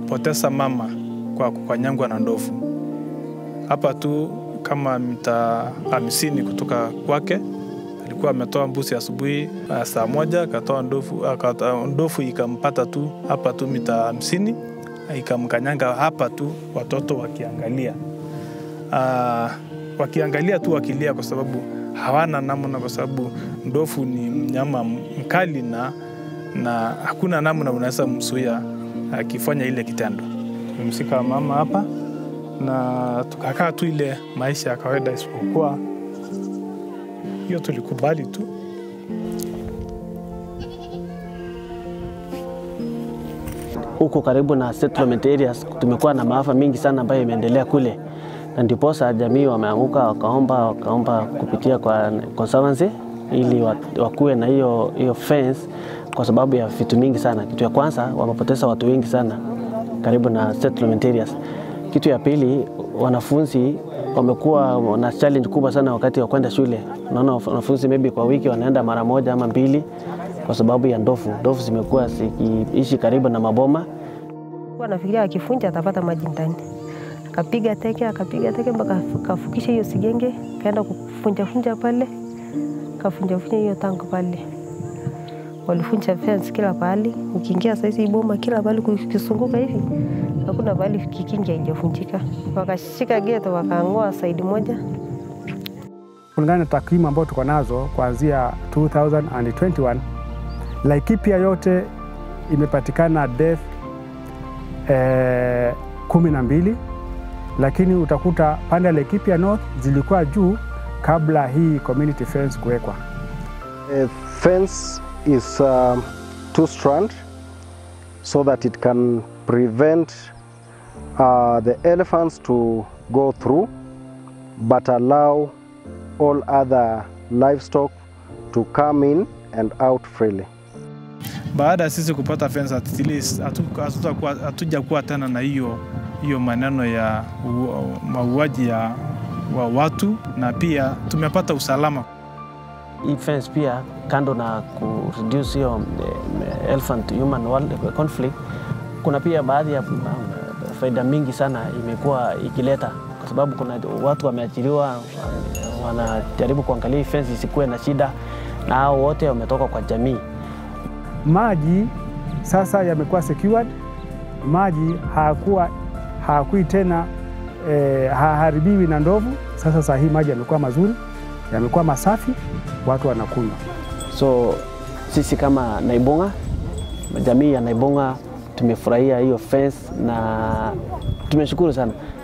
amepoteza mama kwa kukanyangwa na ndovu hapa tu kama mita hamsini kutoka kwake. Alikuwa ametoa mbuzi asubuhi uh, saa moja akatoa ndovu, akatoa ndovu ikampata tu hapa tu mita hamsini ikamkanyanga hapa tu, watoto wakiangalia uh, wakiangalia tu wakilia, kwa sababu hawana namna, kwa sababu ndovu ni mnyama mkali na, na hakuna namna unaweza mzuia akifanya ile kitendo. Tumemsika mama hapa na tukakaa tu ile maisha ya kawaida, isipokuwa hiyo tulikubali tu. Huko karibu na settlement areas tumekuwa na maafa mingi sana ambayo imeendelea kule, na ndiposa jamii wameanguka wakaomba wakaomba kupitia kwa conservancy ili wakuwe na hiyo hiyo fence kwa sababu ya vitu mingi sana. Kitu ya kwanza wamepoteza watu wengi sana karibu na settlement areas. Kitu ya pili, wanafunzi wamekuwa na challenge kubwa sana wakati wa kwenda shule. Unaona wanafunzi maybe kwa wiki wanaenda mara moja ama mbili kwa sababu ya ndovu. Ndovu zimekuwa zikiishi karibu na maboma. Kwa nafikiria akifunja atapata maji ndani, akapiga teke akapiga teke mpaka kafukisha hiyo sigenge, kaenda kufunja funja pale, kafunja funja hiyo tango pale walifunja fence kila pahali, ukiingia saizi boma kila pahali kukisunguka hivi hakuna pahali kikingi haijafunjika. Wakashika geto wakaang'oa saidi moja. Kulingana na takwimu ambayo tuko nazo kuanzia 2021 Laikipia yote imepatikana death eh, kumi na mbili, lakini utakuta pande ya Laikipia North zilikuwa juu kabla hii community fence kuwekwa. A fence is uh, two strand so that it can prevent uh, the elephants to go through but allow all other livestock to come in and out freely. Baada ya sisi kupata fence at least hatuja kuwa tena na hiyo hiyo maneno ya mauaji ya wa watu na pia tumepata usalama. Hii fence pia kando na ku reduce hiyo elephant human conflict, kuna pia baadhi ya faida mingi sana imekuwa ikileta, kwa sababu kuna watu wameachiliwa, wanajaribu kuangalia hii fence isikuwe na shida, na hao wote wametoka kwa jamii. Maji sasa yamekuwa secured, maji hayakuwa hayakui tena eh, haharibiwi na ndovu. Sasa saa hii maji yamekuwa mazuri, yamekuwa masafi, watu wanakunywa. So sisi kama Naibonga, jamii ya Naibonga tumefurahia hiyo fence na tumeshukuru sana.